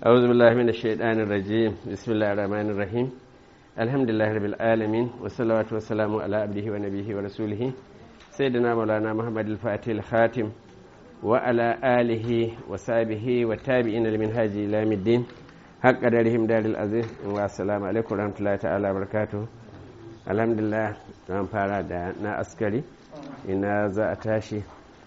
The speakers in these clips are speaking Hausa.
أعوذ بالله من الشيطان الرجيم بسم الله الرحمن الرحيم الحمد لله رب العالمين والصلاة والسلام على عبده ونبيه ورسوله سيدنا مولانا محمد الفاتح الخاتم وعلى آله وصحبه والتابعين لمنهاج إلى يوم الدين حق قدرهم دار العزيز والسلام عليكم ورحمة الله تعالى وبركاته الحمد لله zan fara da na askari ina za a tashi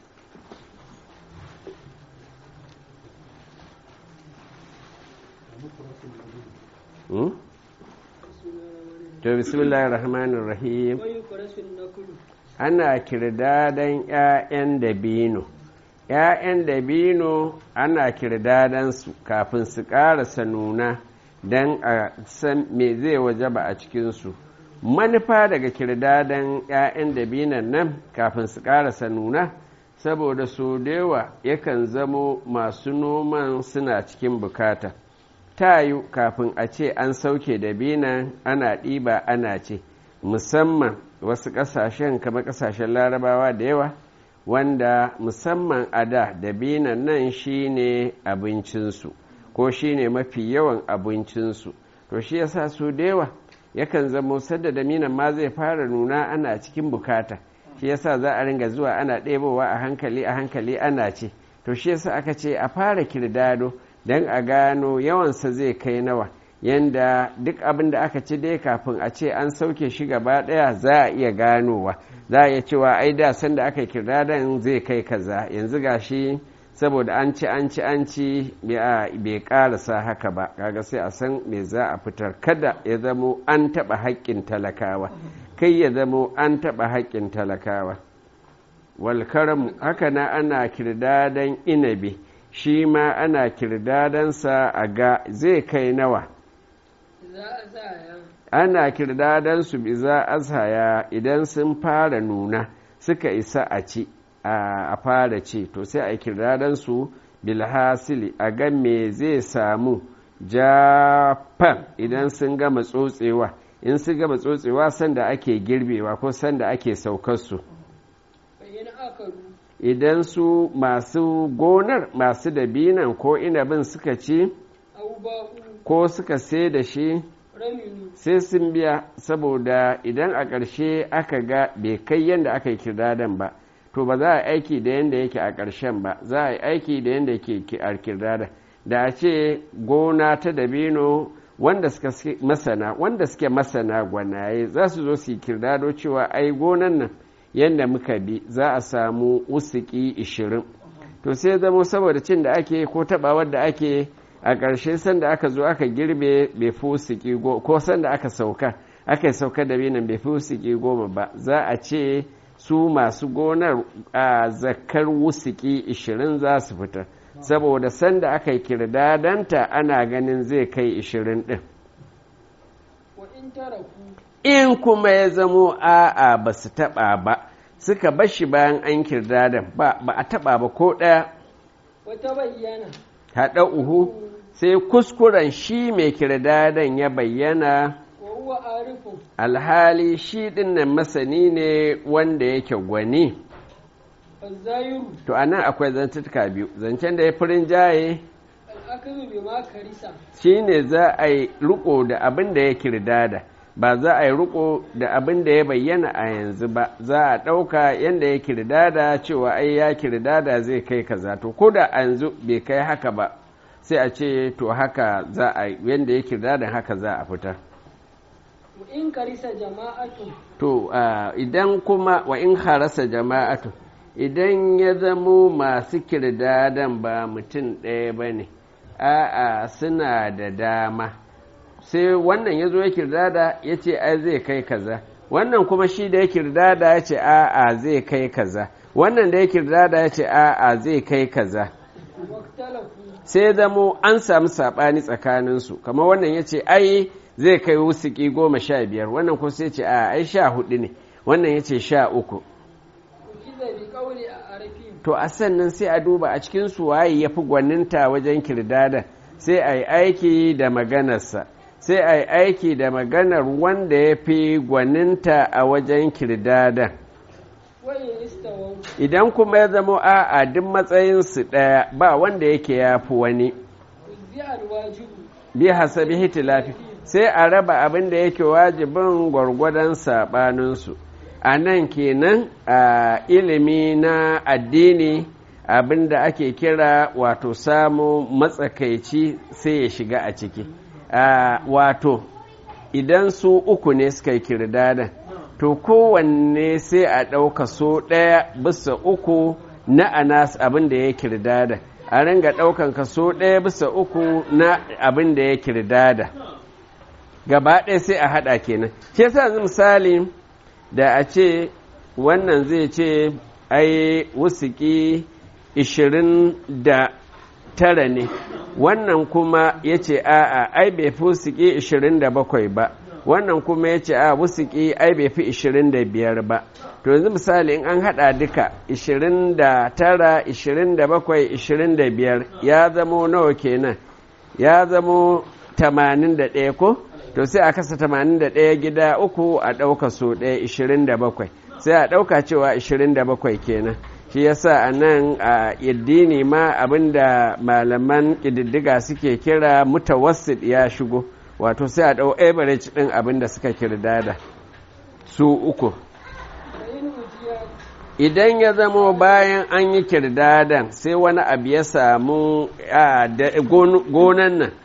to bismillahir rahmanir rahim ana kirdadan 'ya'yan dabino ‘ya'yan dabino ana kirdadan su kafin su ƙarasa nuna don a san me zai waje ba a cikinsu manufa daga kirdadan 'ya'yan dabinan nan kafin su ƙarasa nuna saboda so da yawa yakan zamo masu noman suna cikin bukata tayu kafin a ce an sauke dabinan ana ɗiba ana ce musamman wasu ƙasashen kamar ƙasashen larabawa da yawa wanda musamman a da dabinan nan shine abincinsu ko shine mafi yawan abincinsu to shi yasa su da yawa yakan zamo sadda daminan ma zai fara nuna ana cikin bukata shi yasa za a ringa zuwa ana ɗebowa a hankali a hankali ana ce to shi yasa aka ce a fara kirdado don a gano yawansa zai kai nawa yanda duk abin da aka ci dai kafin a ce an sauke shi gaba ɗaya za a iya ganowa za a iya cewa ai da sanda aka kirdadon zai kai kaza yanzu gashi saboda an ci an ci an ci bai karasa haka ba kaga sai a san me za a fitar kada ya zamo an taɓa haƙƙin talakawa kai ya zamo an taɓa haƙƙin talakawa walkaram haka na ana kirdadan inabi shi ma ana kirdadansa a ga zai kai nawa ana kirdadan su biza azhaya idan sun fara nuna suka isa a ci a fara ce to sai a kirdadan su bilhasili a ga me zai samu japan idan sun gama tsotsewa in sun gama tsotsewa sanda ake girbewa ko sanda ake saukarsu idan su masu gonar masu dabinan ko inabin suka ci ko suka sai da shi sai sun biya saboda idan a ƙarshe aka ga bai kai yadda aka yi kirdadan ba to ba za a aiki da yadda yake a ƙarshen ba za a yi aiki da yadda yake a kirdadan da a ce gona ta dabino wanda suka masana wanda suke masana gwanaye za su zo su yi kirdado cewa ai gonan nan yadda muka bi za a samu usuki ishirin to sai zamo saboda cin da ake ko tabawar da ake a ƙarshe sanda aka zo aka girbe bai fi usuki ko sanda aka sauka aka sauka da binan bai fi usuki goma ba za a ce su masu gonar a zakar wusuki ishirin za su fita saboda sanda aka yi kirdadanta ana ganin zai kai ishirin ɗin in kuma ya zamo a'a ba su taɓa ba suka bashi bayan an kirdadan ba ba a taɓa ba ko ɗaya wata bayyana haɗa uhu sai kuskuren shi mai kirdadan ya bayyana alhali shi ɗinnan masani ne wanda yake gwani to anan akwai zantuka biyu zancen da ya firin jaye shi ne za a yi riko da abin da ya kirdada ba za a yi riko da abin da ya bayyana a yanzu ba za a ɗauka yadda ya kirdada cewa ai ya kirdada zai kai kaza to ko da a yanzu bai kai haka ba sai a ce to haka za a yadda ya kirdada haka za a fitar in karisa jama'atu to idan kuma wa in harasa jama'atu idan ya zamo masu kirdadan ba mutum ɗaya ba ne a'a suna da dama sai wannan ya zo ya kirdada ya ce ai zai kai kaza wannan kuma shi da ya kirdada ya ce a'a zai kai kaza wannan da ya kirdada ya ce a'a zai kai kaza sai zamo an samu saɓani tsakaninsu kamar wannan ya ce ai zai kai wusuki goma sha biyar wannan kuma sai ce a ai sha hudu ne wannan ya ce sha uku to a sannan sai a duba a cikin su waye ya fi gwaninta wajen kirdada sai a yi aiki da maganarsa sai a yi aiki da maganar wanda ya fi gwaninta a wajen kirdada idan kuma ya zama a'a duk matsayinsu ɗaya ba wanda yake ya fi wani bi alwajibu bi hasabi hitilafi sai a raba abin da yake wajibin gwargwadon saɓaninsu a nan kenan a ilimi na addini abin da ake kira wato samu matsakaici sai ya shiga a ciki wato idan su uku ne suka yi kirdadan to kowanne sai a ɗauka so ɗaya bisa uku na anas abin da ya kirdada a ringa ɗaukan kaso ɗaya bisa uku na abin da ya kirdada gaba ɗaya sai a haɗa kenan shi yasa misali da a ce wannan zai ce ai wusuki ishirin da tara ne wannan kuma ya ce a'a ai bai fi wusuki ishirin da bakwai ba wannan kuma ya ce a wusuki ai bai fi ishirin da biyar ba to yanzu misali in an haɗa duka ishirin da tara ishirin da bakwai ishirin da biyar ya zamo nawa kenan ya zamo tamanin da ɗaya ko to sai a kasa tamanin da ɗaya gida uku a ɗauka so ɗaya ishirin da bakwai sai a ɗauka cewa ishirin da bakwai kenan shi yasa a nan a addini ma abinda malaman ƙididdiga suke kira mutawassit ya shigo wato sai a ɗau average ɗin abinda suka kirdada su uku idan ya zamo bayan an yi kirdadan sai wani abu ya samu gonan nan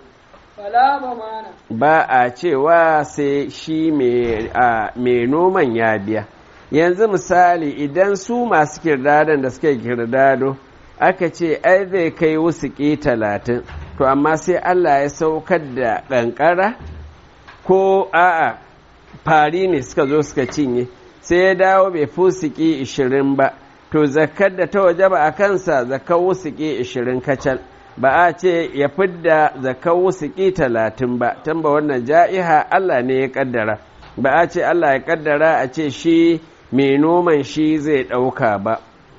ba a cewa sai shi mai noman ya biya yanzu misali idan su masu kirdadan da suka kirdado aka ce ai zai kai wusuki talatin to amma sai Allah ya saukar da ƙanƙara ko a'a fari ne suka zo suka cinye sai ya dawo bai fusiki ishirin ba to zakar da ta waje ba a kansa zakar wusuki ishirin kacal ba a ce ya fidda zakar wusuki talatin ba tamba wannan ja'iha Allah ne ya kaddara ba a ce Allah ya kaddara a ce shi mai noman shi zai ɗauka ba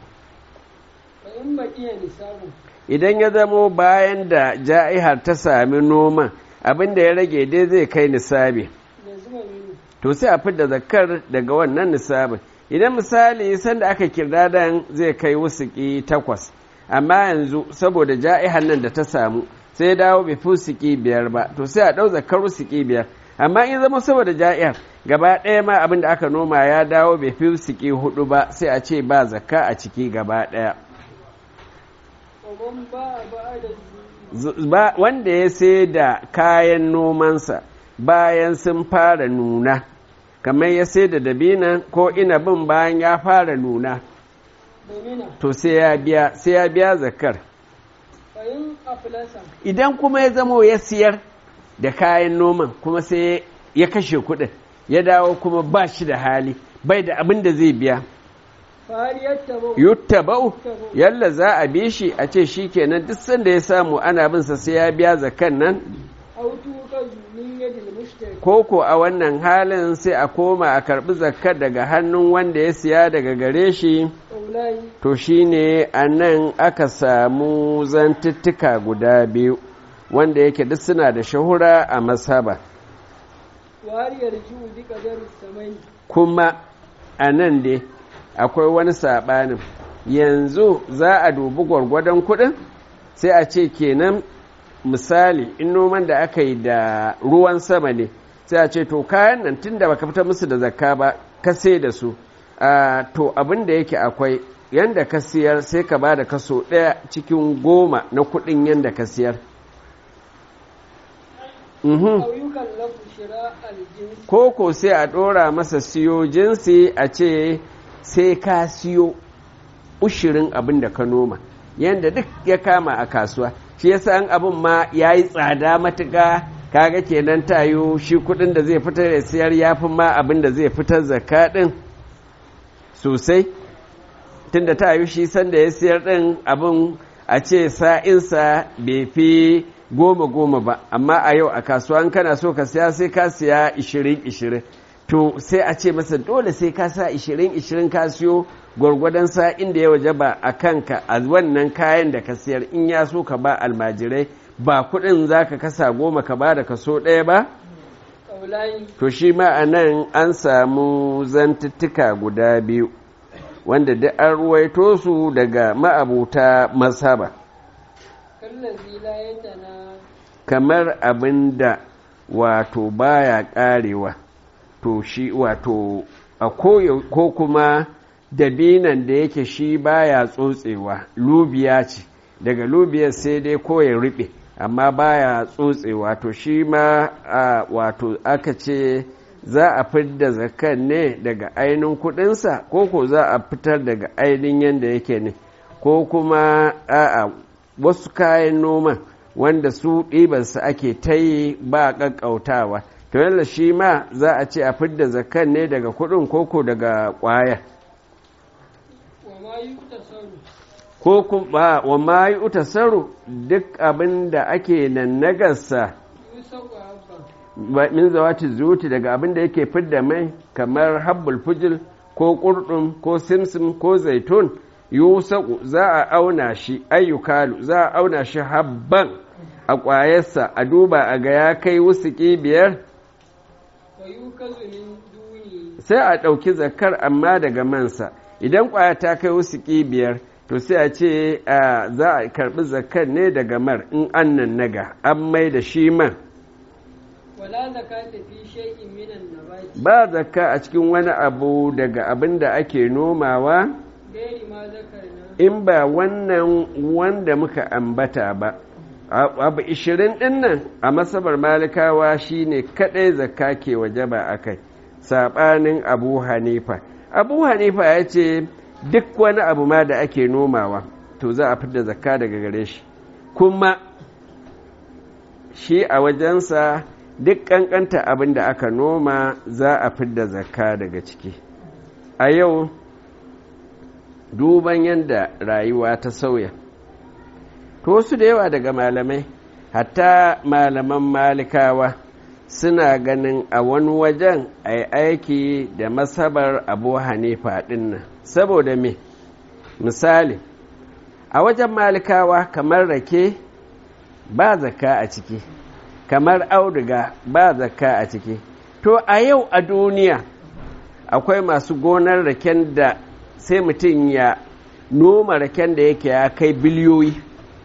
idan ya zamo bayan da ja'ihar ta sami noman abin da ya rage dai zai kai nisabi to sai a fidda zakar daga wannan nisabin idan misali sanda aka kirdadan zai kai wusuki takwas amma yanzu saboda ja'ihar nan da ta samu sai ya dawo bai fusiki biyar ba to sai a ɗau zakar wusuki biyar amma in zama saboda ja'ihar gaba ɗaya ma abin da aka noma ya dawo bai fusiki hudu ba sai a ce ba zakka a ciki gaba ɗaya wanda ya sai da kayan nomansa bayan sun fara nuna kamar ya sai da dabina ko inabin bayan ya fara nuna to sai ya biya sai ya biya zakar idan kuma ya zamo ya siyar da kayan noman kuma sai ya kashe kuɗin ya dawo kuma ba shi da hali bai da abin da zai biya yuttaba'u yalla za a bi shi a ce shi kenan duk sanda ya samu ana bin sa sai ya biya zakan nan koko a wannan halin sai a koma a karbi zakkar daga hannun wanda ya siya daga gare shi to shine a nan aka samu zantuttuka guda biyu wanda yake duk suna da shahura a masaba kuma a nan dai akwai wani saɓanin yanzu za a dubi gwargwadon kuɗin sai a ce kenan misali in noman da aka yi da ruwan sama ne sai a ce to kayan nan tun da baka fita musu da zakka ba ka sai da su to abin da yake akwai yanda ka siyar sai ka ba da kaso ɗaya cikin goma na kuɗin yanda ka siyar Koko sai a ɗora masa siyo jinsi a ce sai ka siyo ushirin abin da ka noma yadda duk ya kama a kasuwa shi yasa an abin ma ya yi tsada matuƙa kaga kenan tayo shi kuɗin da zai fitar da siyar ya fi ma abin da zai fitar zakka ɗin sosai tunda tayo shi sanda ya siyar ɗin abin a ce sa'insa bai fi goma goma ba amma a yau a kasuwa kana so ka siya sai ka siya ishirin ishirin to sai a ce masa dole sai ka sa ishirin ishirin ka siyo gwargwadon sa inda ya waje ba a kanka a wannan kayan da ka siyar in ya so ka ba almajirai ba kuɗin za ka kasa goma ka ba da kaso ɗaya ba to shi ma a nan an samu zantuttuka guda biyu wanda duk an ruwaito su daga ma'abuta masaba kallazi la yatana kamar abin da wato baya karewa to shi wato a koyo ko kuma dabinan da yake shi baya tsotsewa lubiya ce daga lubiyar sai dai ko ya riɓe amma baya tsotsewa to shi ma a, wato aka ce za a fidda zakan ne daga ainihin kudinsa ko ko za a fitar daga ainihin yadda yake ne ko kuma a wasu kayan noman wanda su ɗibansa ake ta yi ba ƙaƙƙautawa to yalla shi ma za a ce a fidda zakan ne daga kudin koko daga ƙwaya wa ma yuktasaru ko kuma wa ma yi utasaru duk abin da ake nan nagarsa yusau habban ba- min zawati zuti daga abin da yake fidda mai kamar habbul fujil ko ƙurɗum ko simsim ko zaitun yusaku za a auna shi ayyukalu za a auna shi habban a ƙwayarsa a duba a ga ya kai wusuki biyar wa yukazu min duni sai a ɗauki zakar amma daga mansa idan ƙwaya ta kai wusuki biyar to sai a ce a, za a karɓi zakar ne daga mar in an nan naga an mai da shi man wala zakata fi shay'in minan nabati ba zakka a cikin wani abu daga abin da ake nomawa gairi ma zakarna in ba wannan wanda muka ambata ba abu ishirin ɗin nan a masabar malikawa shine kaɗai zakka ke wajaba a kai saɓanin abu hanifa abu hanifa ya ce duk wani abu ma da ake nomawa to za a fidda zakka daga gare shi kuma shi a wajensa duk ƙanƙanta abin da aka noma za a fidda zakka daga ciki a yau duban yadda rayuwa ta sauya to wasu da yawa daga malamai hatta malaman malikawa suna ganin a wani wajen a yi aiki da masabar abu hanifa dinnan saboda me misali a wajen malikawa kamar rake ba zakka a ciki kamar auduga ba zakka a ciki to a yau a duniya akwai masu gonar raken da sai mutum ya noma raken da yake ya kai biliyoyi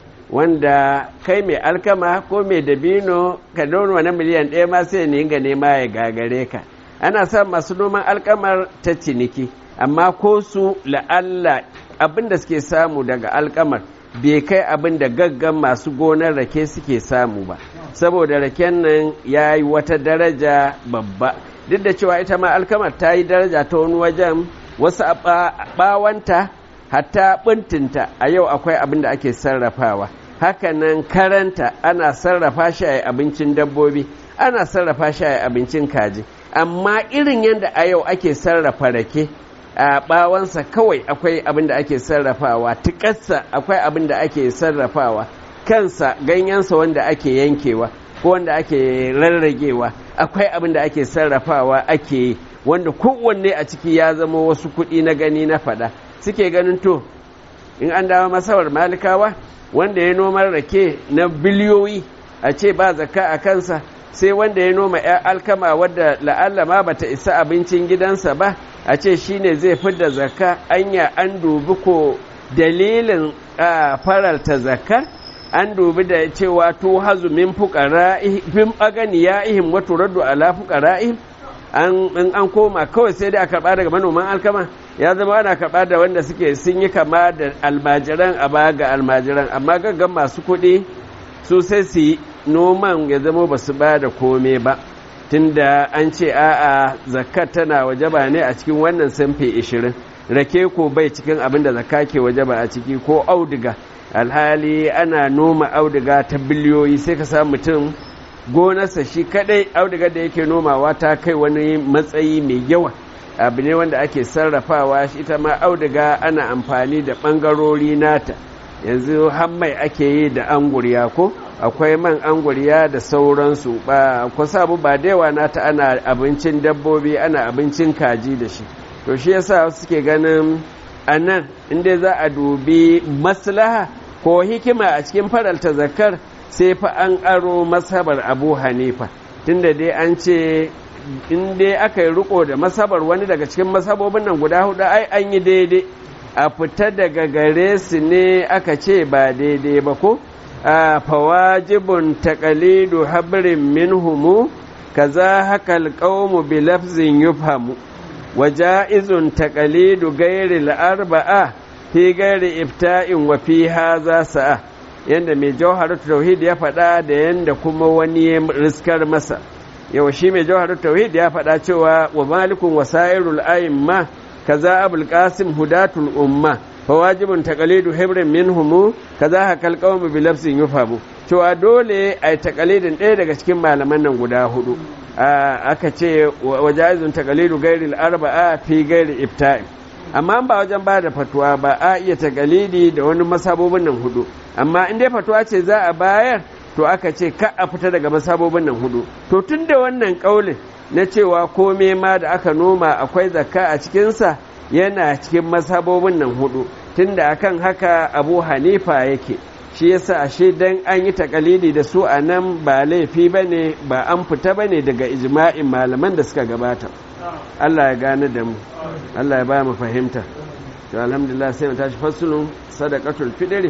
wanda kai mai alkama ko mai dabino ka noma na miliyan ɗaya ma sai ne ga nema ya gagare ka ana son masu noman alkamar ta ciniki amma ko su la'alla abin da suke samu daga alkamar bai kai abin da gaggan masu gonar rake suke samu ba saboda raken nan ya yi wata daraja babba duk da cewa ita ma alkamar ta yi daraja ta wani wajen wasu a bawanta hatta bintinta a yau akwai abin da ake sarrafawa hakanan karanta ana sarrafa shi a abincin dabbobi ana sarrafa shi a abincin kaji amma irin yadda a yau ake sarrafa rake a bawansa kawai akwai abin da ake sarrafawa tikarsa akwai abin da ake sarrafawa kansa ganyensa wanda ake yankewa ko wanda ake rarragewa akwai abin da ake sarrafawa ake yi wanda kowanne a ciki ya zama wasu kuɗi na gani na faɗa suke ganin to in an dawo masawar malikawa wanda ya noma rake na biliyoyi a ce ba zakka a kansa sai wanda ya noma ya alkama wadda la'alla ma bata isa abincin gidansa ba a ce shine zai fidda zakka anya an dubi ko dalilin faralta zakkar an dubi da cewa to hazu min fuqara'ihim aganiya'ihim wa turaddu ala fuqara'ihim an in an koma kawai sai dai a karba daga manoman alkama ya zama ana karba da wanda suke sun yi kama da almajiran a baya ga almajiran amma gaggan masu kuɗi su sai su yi noman ya zama ba su ba da kome ba tunda an ce a'a zakat tana wajaba ne a cikin wannan sanfe ishirin rake ko bai cikin abin da zakka ke wajaba a ciki ko auduga alhali ana noma auduga ta biliyoyi sai ka samu mutum gonarsa shi kadai auduga da yake nomawa ta kai wani matsayi mai yawa abu ne wanda ake sarrafawa shi ita ma auduga ana amfani da ɓangarori nata yanzu hammai ake yi da anguriya ko akwai man anguriya da sauransu ba ku samu ba da yawa nata ana abincin dabbobi ana abincin kaji da shi to shi yasa suke ganin a nan inda za a dubi maslaha ko hikima a cikin faralta zakar sai fa an aro masabar abu hanifa tunda dai an ce in dai aka yi riko da masabar wani daga cikin masabobin nan guda hudu ai an yi daidai a fita daga gare su ne aka ce ba daidai ba ko fawajibun taqalidu habrin minhumu kaza hakal qawmu bi lafzin yufhamu وجائز تقليد غير الأربعة في غير إفتاء وفي هذا ساعة yanda mai jawharar tauhid ya faɗa da yanda kuma wani ya riskar masa yau shi mai jawharar tauhid ya faɗa cewa wa malikun wasairul a'imma kaza abul qasim hudatul umma fa wajibun taqalidu hibrin minhum kaza hakal qawm bi lafzin yufamu cewa dole ai taqalidin ɗaya daga cikin malaman nan guda hudu aka ce wajazun taqalidu gairil arba'a fi gairi ifta'i amma ba wajen ba da fatuwa ba a iya taqalidi da wani masabobin nan hudu amma in dai fatuwa ce za a bayar to aka ce ka a fita daga masabobin nan hudu to tun da wannan kaulin na cewa kome ma da aka noma akwai zakka a cikinsa yana cikin masabobin nan hudu tunda akan haka abu hanifa yake shi yasa ashe dan an yi takalidi da su a nan ba laifi ba ne ba an fita ba ne daga ijma'in malaman da suka gabata Allah ya gane da mu Allah ya ba mu fahimta to alhamdulillah sai mu tashi fasulun sadaqatul fidri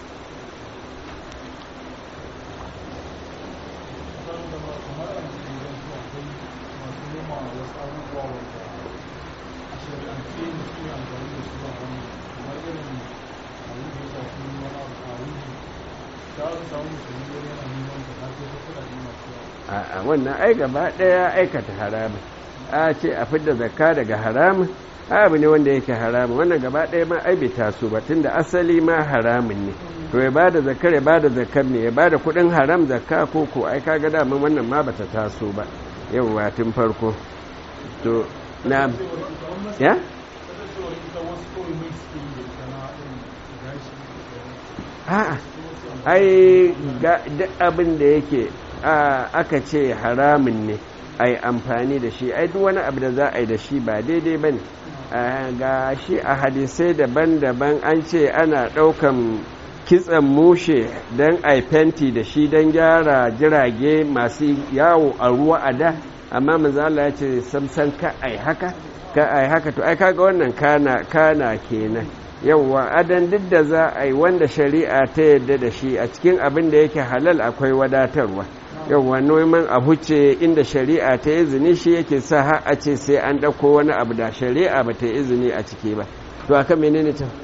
a wannan ai gaba ɗaya aikata haramun a ce a fidda zakka daga haramun abu ne wanda yake haramun wannan gaba ɗaya ma ai bai taso ba tunda asali ma haramun ne to ya bada zakkar ya bada zakkar ne ya bada kuɗin haram zakka ko ko ai kaga daman wannan ma bata taso ba yawwa tun farko to na ya a'a ai duk abin da yake aka ce haramun ne a yi amfani da shi ai duk wani abu da za a yi da shi ba daidai ba ne ga shi a hadisai daban-daban an ce ana ɗaukan kitsan mushe don a fenti da shi don gyara jirage masu yawo a ruwa a da amma manzala ya ce samsan ka ai haka ka ai haka to ai kaga wannan kana kana kenan yauwa adan duk da za a yi wanda shari'a ta yadda da shi a cikin abin da yake halal akwai wadatarwa yauwa noman abu ce inda shari'a ta izini shi yake sa har a ce sai an ɗauko wani abu da shari'a ba ta izini a ciki ba to aka menene ta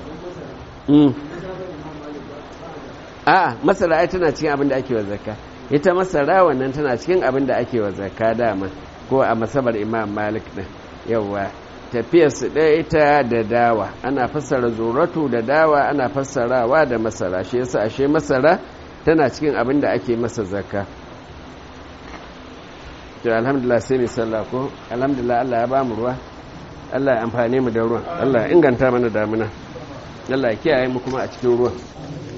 a masara ai tana cikin abin da ake wa zakka ita masara wannan tana cikin abin da ake wa zakka dama ko a masabar imam malik din yauwa tafiyarsu ɗaya ita da dawa ana fassara zuratu da dawa ana fassarawa da masara shi yasa ashe masara tana cikin abin da ake masa zakka to alhamdulillah sai mai sallah ko alhamdulillah Allah ya ba mu ruwa Allah ya amfane mu da ruwan Allah ya inganta mana damuna Allah ya kiyaye mu kuma a cikin ruwan